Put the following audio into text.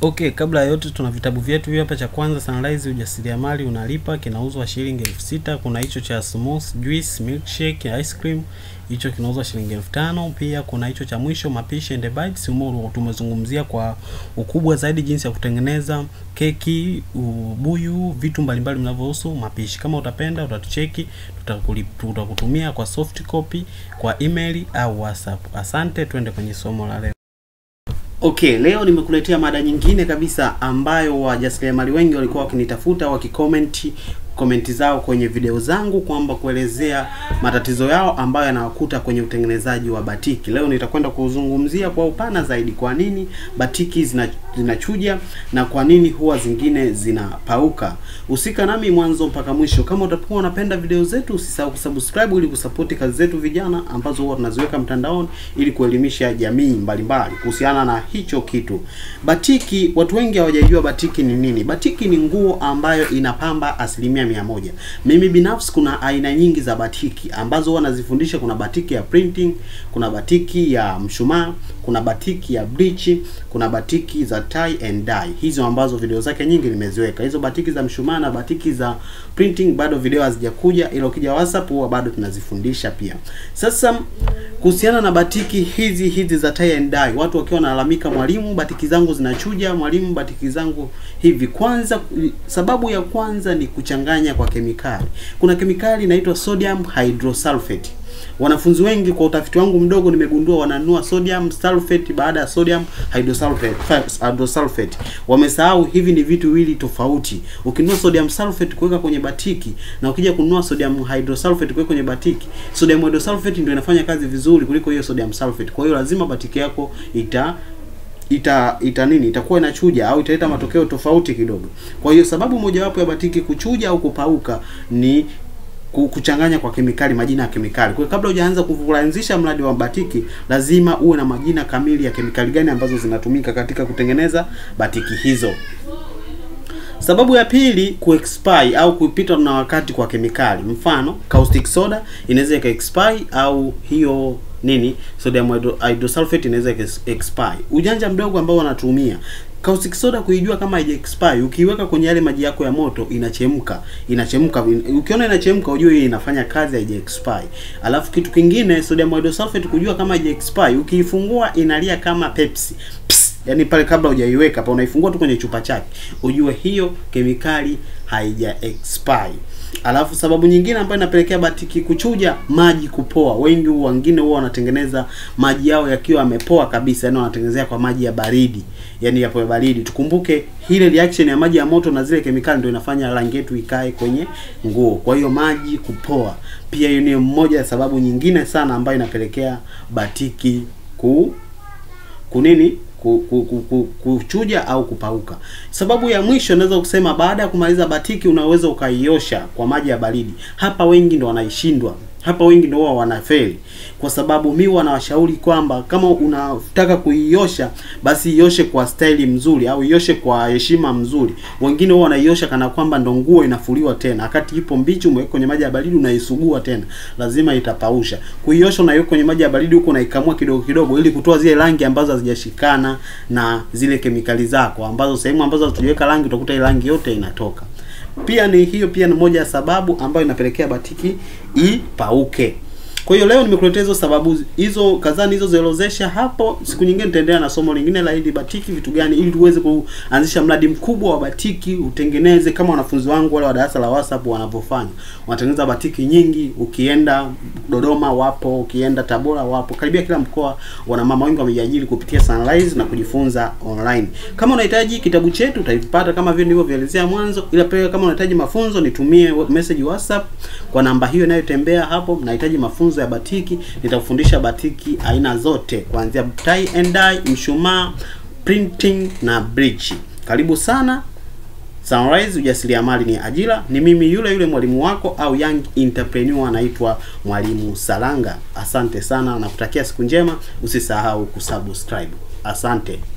Okay, kabla ya yote tuna vitabu vyetu hivi hapa. Cha kwanza Sunrise ujasiriamali unalipa, kinauzwa shilingi elfu sita. Kuna hicho cha smooth juice milkshake ice cream, hicho kinauzwa shilingi elfu tano. Pia kuna hicho cha mwisho mapishi and bites, humo tumezungumzia kwa ukubwa zaidi jinsi ya kutengeneza keki, ubuyu, vitu mbalimbali vinavyohusu mapishi. Kama utapenda utatucheki, tutakutumia kwa soft copy kwa email au WhatsApp. Asante, twende kwenye somo la leo. Okay, leo nimekuletea mada nyingine kabisa ambayo wajasiriamali wengi walikuwa wakinitafuta wakikomenti komenti zao kwenye video zangu kwamba kuelezea matatizo yao ambayo yanawakuta kwenye utengenezaji wa batiki. Leo nitakwenda kuzungumzia kwa upana zaidi kwa nini batiki zina, zinachuja na kwa nini huwa zingine zinapauka. Usika nami mwanzo mpaka mwisho. Kama utakuwa unapenda video zetu, usisahau kusubscribe ili kusapoti kazi zetu vijana ambazo huwa tunaziweka mtandaoni ili kuelimisha jamii mbalimbali kuhusiana na hicho kitu. Batiki, watu wengi hawajajua batiki ni nini. Batiki ni nguo ambayo inapamba asilimia mia moja. Mimi binafsi kuna aina nyingi za batiki ambazo huwa nazifundisha. Kuna batiki ya printing, kuna batiki ya mshumaa, kuna batiki ya bleach, kuna batiki za tie and dye. Hizo ambazo video zake nyingi nimeziweka. Hizo batiki za mshumaa na batiki za printing bado video hazijakuja, ila ukija WhatsApp huwa bado tunazifundisha pia. Sasa kuhusiana na batiki hizi hizi za tie and dye, watu wakiwa wanalalamika, mwalimu, batiki zangu zinachuja, mwalimu, batiki zangu hivi. Kwanza, sababu ya kwanza ni kuchanganya kwa kemikali. Kuna kemikali inaitwa sodium hydrosulfate. Wanafunzi wengi kwa utafiti wangu mdogo nimegundua wananunua sodium sulfate baada ya sodium hydrosulfate hydrosulfate. Wamesahau hivi ni vitu viwili tofauti. Ukinunua sodium sulfate kuweka kwenye batiki na ukija kununua sodium hydrosulfate kuweka kwenye batiki, sodium hydrosulfate ndio inafanya kazi vizuri kuliko hiyo sodium sulfate. Kwa hiyo lazima batiki yako ita ita ita nini itakuwa inachuja au italeta matokeo tofauti kidogo. Kwa hiyo sababu mojawapo ya batiki kuchuja au kupauka ni kuchanganya kwa kemikali, majina ya kemikali. Kwa hiyo kabla hujaanza kuanzisha mradi wa batiki, lazima uwe na majina kamili ya kemikali gani ambazo zinatumika katika kutengeneza batiki hizo. Sababu ya pili, kuexpire au kupitwa na wakati kwa kemikali. Mfano, caustic soda inaweza ika expire au hiyo nini sodium hydrosulfate inaweza expire. Ujanja mdogo ambao wanatumia caustic soda kuijua kama haija expire, ukiiweka kwenye yale maji yako ya moto inachemka, inachemka. Ukiona inachemka, ujue hii inafanya kazi, haija expire. Alafu kitu kingine, sodium hydrosulfate kujua kama haija expire, ukiifungua inalia kama Pepsi Psst. Yani pale kabla hujaiweka pa unaifungua tu kwenye chupa chake, ujue hiyo kemikali haija expire. Alafu sababu nyingine ambayo inapelekea batiki kuchuja, maji kupoa. Wengi wengine huwa wanatengeneza maji yao yakiwa yamepoa kabisa, yani wanatengenezea kwa maji ya baridi, yani yapo ya baridi. Tukumbuke ile reaction ya maji ya moto na zile kemikali ndio inafanya rangi yetu ikae kwenye nguo. Kwa hiyo maji kupoa pia, hiyo ni mmoja ya sababu nyingine sana ambayo inapelekea batiki ku kunini kuchuja au kupauka. Sababu ya mwisho naweza kusema, baada ya kumaliza batiki unaweza ukaiosha kwa maji ya baridi. Hapa wengi ndo wanaishindwa, hapa wengi ndo wao wanafeli, kwa sababu mi wanawashauri kwamba kama unataka kuiosha basi ioshe kwa staili mzuri au ioshe kwa heshima mzuri. Wengine wao wanaiosha kana kwamba ndo nguo inafuliwa tena, wakati ipo mbichi, umeweka kwenye maji ya baridi, unaisugua tena, lazima itapausha. Kuiosha unaiweka kwenye maji ya baridi huko, unaikamua kidogo kidogo, ili kutoa zile rangi ambazo hazijashikana na zile kemikali zako, ambazo sehemu ambazo hatujaweka rangi utakuta ile rangi yote inatoka. Pia ni hiyo pia ni moja ya sababu ambayo inapelekea batiki ipauke. Kwa hiyo leo nimekuletea hizo sababu hizo kadhaa nilizoziorodhesha hapo. Siku nyingine nitaendelea na somo lingine la hili batiki, vitu gani, ili tuweze kuanzisha mradi mkubwa wa batiki, utengeneze kama wanafunzi wangu wale wa darasa la WhatsApp wanavyofanya. Wanatengeneza batiki nyingi, ukienda Dodoma wapo, ukienda Tabora wapo, karibia kila mkoa wana mama wengi wamejiajiri kupitia Sunrise na kujifunza online. Kama unahitaji kitabu chetu utavipata kama vile nilivyovielezea mwanzo, ila pia kama unahitaji mafunzo nitumie message WhatsApp kwa namba hiyo inayotembea hapo. Mnahitaji mafunzo ya batiki, nitakufundisha batiki aina zote kuanzia tie and dye, mshumaa, printing na bleach. Karibu sana. Sunrise ujasiriamali ni ajira. Ni mimi yule yule mwalimu wako au young entrepreneur anaitwa Mwalimu Salanga. Asante sana na kutakia siku njema. Usisahau kusubscribe. Asante.